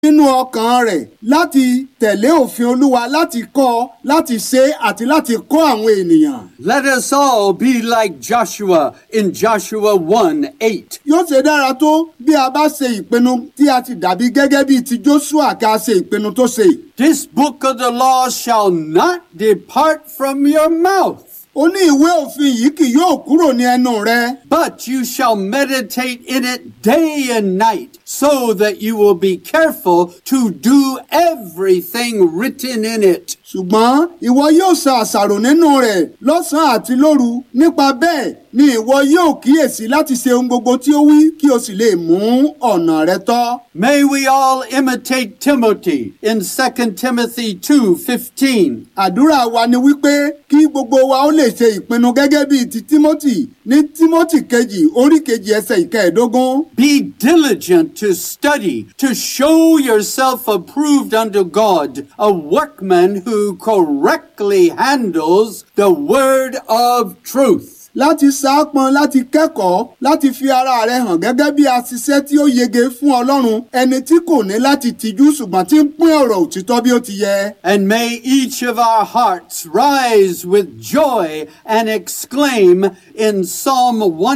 nínú ọkàn rẹ̀ láti tẹ̀lé òfin olúwa láti kọ́ láti ṣe àti láti kọ́ àwọn ènìyàn. Let us all be like Joshua in Joshua 1 8. yóò ṣe dára tó bí a bá ṣe ìpinnu tí a ti dàbí gẹ́gẹ́ bíi ti Joshua kí a ṣe ìpinnu tó ṣe. This book of the law shall not depart from your mouth, ó ní ìwé òfin yìí kì yóò kúrò ní ẹnu rẹ but you shall meditate in it day and night, so that you will be careful to do everything written in it. ṣùgbọ́n ìwọ yóò ṣe àṣàrò nínú rẹ̀ lọ́sàn-án àti lóru nípa bẹ́ẹ̀ ni ìwọ yóò kíyèsí láti ṣe ohun gbogbo tí ó wí kí o sì lè mú ọ̀nà rẹ tọ́. May we all imitate Timothy in 2 Timothy 2:15. àdúrà wa ni wípé kí gbogbo wa ó lè ṣe ìpinnu gẹ́gẹ́ bíi ti Timothy ní Timothy kejì orí kejì ẹsẹ̀ ìkẹẹ̀ẹ́dógún. Be diligent to study, to show yourself approved unto God, a workman who correctly handles the word of truth. láti sáápọn láti kẹ́kọ̀ọ́ láti fi ara rẹ hàn gẹ́gẹ́ bí aṣiṣẹ́ tí ó yege fún Ọlọ́run ẹni tí kò ní láti tìjú ṣùgbọ́n tí ń pín ọ̀rọ̀ òtítọ́ bí ó ti yẹ. And may each of our hearts rise with joy and exclaim in Psalm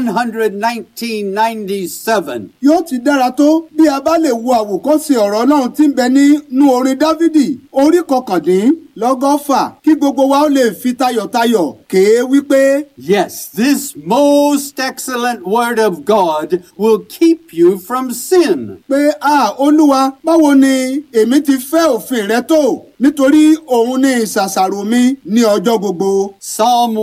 119:97. yóò ti dára tó bí a bá lè wo àwòkọ́ṣe ọ̀rọ̀ Ọlọ́run tí ń bẹ nínú orin Dáfídì orí kọkàndínlọ́gọ́fà kí gbogbo wa ó lè fi tayọ̀tayọ̀ kéé wípé Yes, this most excellent word of God will keep you from sin. pé a Olúwa báwo ni èmi ti fẹ́ òfin rẹ tó nítorí òun ni ìṣàṣàrò mi ní ọjọ́ gbogbo. Psalm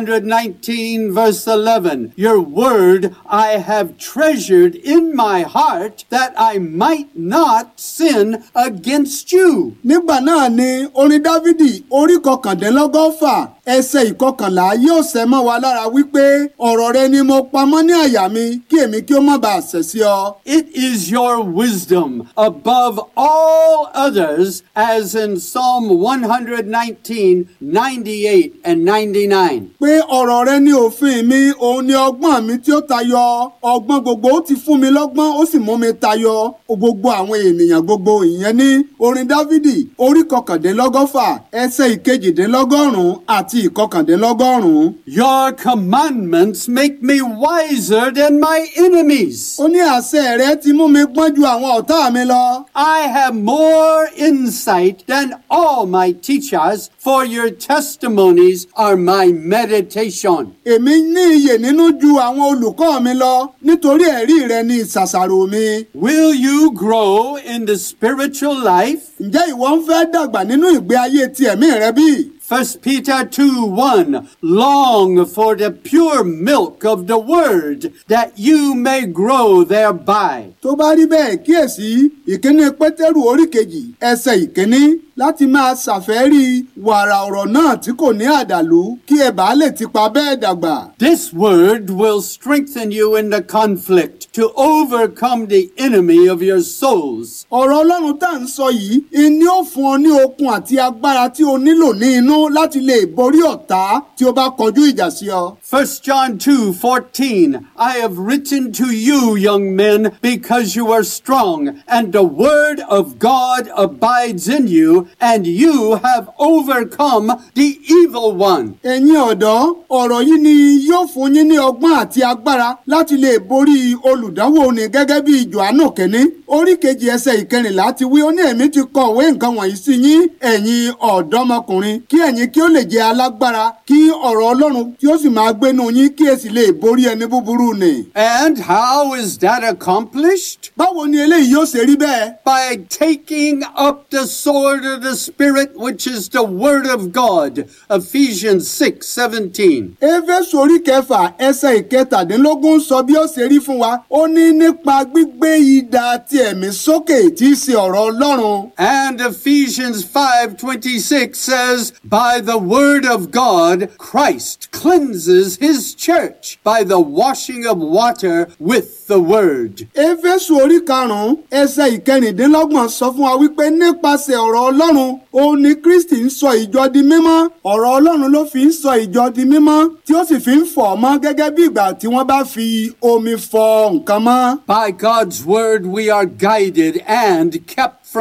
119, verse 11 Your word I have treasured in my heart that I might not sin against you. nígbà náà ni orin dávidi orí kọkàndínlọ́gọ́fà ẹsẹ̀ ìkọkànlá yóò ṣẹ mọ́ wa lára wípé ọ̀rọ̀ rẹ ni mo pamọ́ ní àyà mi kí èmi kí ó má bàa ṣẹ̀ sí ọ. It is your wisdom above all others, as in Psalm 119, 98, and 99. pé ọ̀rọ̀ rẹ ní òfin mi òun ni ọgbọ́n mi tí ó tayọ ọgbọ́n gbogbo ó ti fún mi lọ́gbọ́n ó sì mú mi tayọ gbogbo àwọn ènìyàn gbogbo ìyẹn ní orin dávidi orí kọkàndínlọ́gọ́fà ẹsẹ̀ ìkejìdínlọ́gọ́rùn-ún àti ìkọkàndínlọ́gọ́rùn-ún. Your commandments make me wiser than my enemies. ó ní àṣẹ rẹ ti mú mi gbọ́n ju àwọn ọ̀tá mi lọ. I have more insight than all my teachers, for your testimonies are my meditation. èmi ní iyè nínú ju àwọn olùkọ́ mi lọ nítorí ẹ̀rí rẹ ní ìṣàṣàrò mi. Will you grow in the spiritual life? ǹjẹ́ ìwọ ń fẹ́ dàgbà nínú ìgbé ayé ti ẹ̀mí rẹ bí? 1 Peter 2 1 Long for the pure milk of the word, that you may grow thereby. tó bá rí bẹ́ẹ̀ kíyèsí ìkíní pétérù orí kejì ẹsẹ̀ ìkíní láti máa ṣàfẹ́rí wàrà ọ̀rọ̀ náà tí kò ní àdàlú kí ẹ bàá lè tipa bẹ́ẹ̀ dàgbà. This word will strengthen you in the conflict to overcome the enemy of your souls. ọ̀rọ̀ ọlọ́run tá à ń sọ yìí ìní ó fún ọ ní okun àti agbára tí o nílò ní inú láti lè borí ọ̀tá tí o bá kọjú ìjà sí ọ. 1 John 2 14 I have written to you, young men, because you are strong, and the word of God abides in you, and you have overcome the evil one. ẹ̀yin ọ̀dọ́ ọ̀rọ̀ yìí ni yóò fún yín ní ọgbọ́n àti agbára láti lè borí olùdánwò ni gẹ́gẹ́ bí Jòhánù kẹ́ni orí kejì ẹsẹ̀ ìkẹrìnlá ti wí ó ní èmi ti kọ̀wé nǹkan wọ̀nyí sí yín ẹ̀yin ọ̀dọ́mọkùnrin kí ẹ̀yin kí ó lè jẹ́ alágbára kí ọ̀rọ̀ Ọlọ́run kí ó sì máa gbénu yín kí ẹ sì lè borí ẹni búburú ni. And how is that accomplished? báwo ni eléyìí yóò ṣe rí bẹ́ẹ̀? By taking up the sword of the Spirit, which is the Word of God. Ephesians 6 17. éfésù orí kẹfà ẹsẹ̀ ìkẹtàdínlógún sọ bí ó ṣe rí fún wa ó ní nípa gbígbé idà ti ẹ̀mí sókè tí í ṣe ọ̀rọ̀ Ọlọ́run. And Ephesians 5:26 says, "By the word of God, Christ cleanses his church by the washing of water with the word." éfésù orí karùnún ẹsẹ̀ ìkẹrìndínlọ́gbọ̀n sọ fún wa wípé nípasẹ̀ ọ̀rọ̀ Ọlọ́run òun ni Kristi ń sọ ìjọ di mímọ́ ọ̀rọ̀ Ọlọ́run ló fi ń sọ ìjọ di mímọ́ tí ó sì fi ń fọ̀ ọ́ mọ́ gẹ́gẹ́ bí ìgbà tí wọ́n bá fi omi fọ nǹkan mọ́. By God's word we are guided and kept